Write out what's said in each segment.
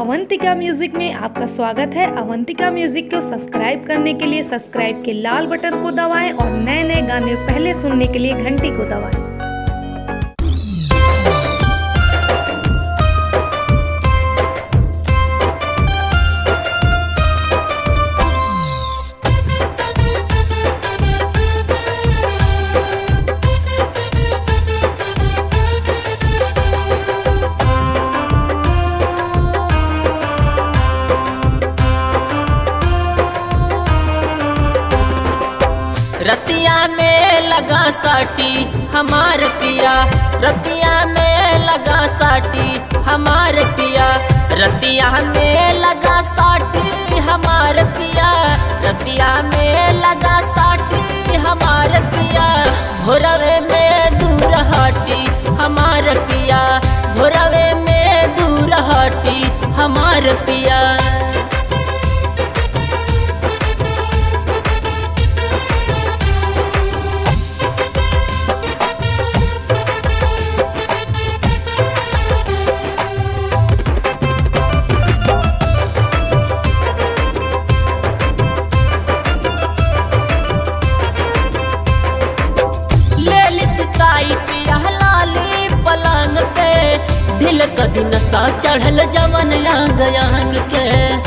Avantika music में आपका स्वागत है अवंतिका म्यूजिक को सब्सक्राइब करने के लिए सब्सक्राइब के लाल बटन को दबाएं और नए नए गाने पहले सुनने के लिए घंटी को दबाएं रतिया में लगा साटी हमार पिया रतिया में लगा साटी हमार पिया रतिया में लगा साटी हमार पिया रतिया में लगा साटी हमार पिया भोरवे में दूर हटी हमार पिया भोरवे में दूर हटी हमार पिया ले सिताई पिया लाली पलंग पे ढिल कदी नशा चढ़ल जवन अंग अंग के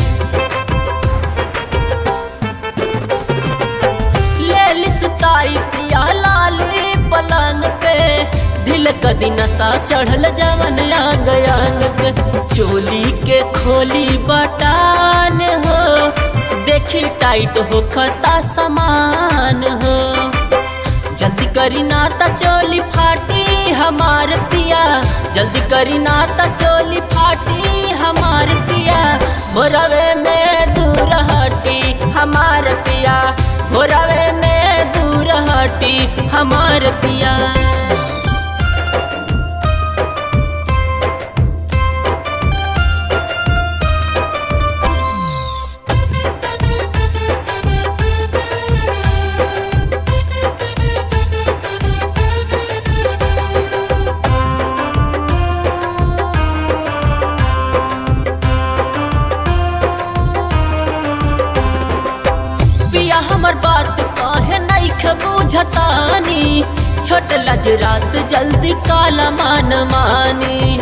ले सिताई पिया लाली पलंग पे ढिल कदी नशा चढ़ल जवन अंग अंग के चोली के खोली बटान हो देखी टाइट हो खता समान हो जल्दी करी ना ता चोली फाटी हमार पिया जल्दी करी ना ता चोली फाटी हमार पिया भोरवे में दूर हटी हमार पिया भोरवे में दूर हटी हमार पिया पिया हमर बात काहे नहीं बुझतानी छोट लज रात जल्दी काला मान मानी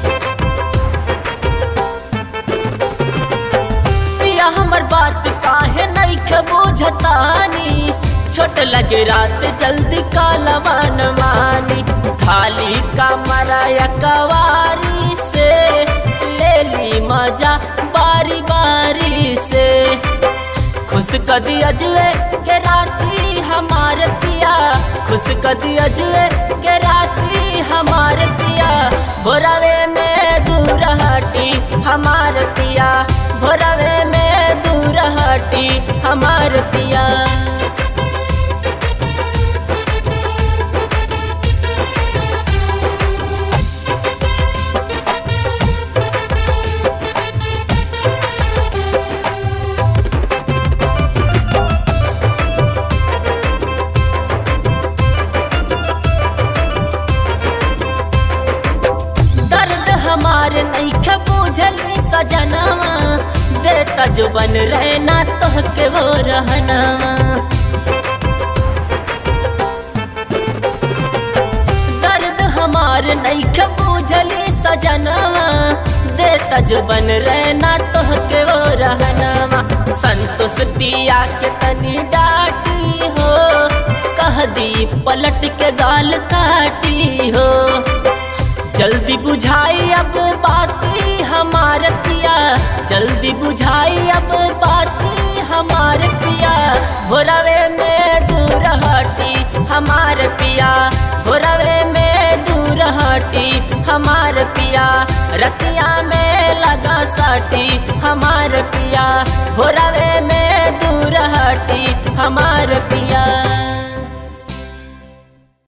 पिया हमर बात काहे नहीं बुझतानी छोट लगे रात जल्दी काला मान मानी खाली कमरा या कवारी से ले ली मजा बारी बारी से खुश कदी अजुए के राती हमार पिया खुश कदी अजुए के राती हमार पिया भोरवे में दूर हटी हमार पिया भोरवे में दूर हटी हमार पिया दर्द हमार नहीं खे बुझली सजनवा देता जो बन रहना तोह के वो रहनवा दर्द हमार नहीं खे बुझली सजनवा देता जो बन रहना तोह के वो रहनवा संतोष पिया के तनी डाटी हो कह दी पलट के गाल काटी हो जल्दी बुझाई अब बाती हमार पिया जल्दी बुझाई अब बाती हमार पिया भोरवे में दूर हटी हमार पिया भोरवे में दूर हटी हमार पिया रतिया में लगा साटी हमार पिया भोरवे में दूर हटी हमार पिया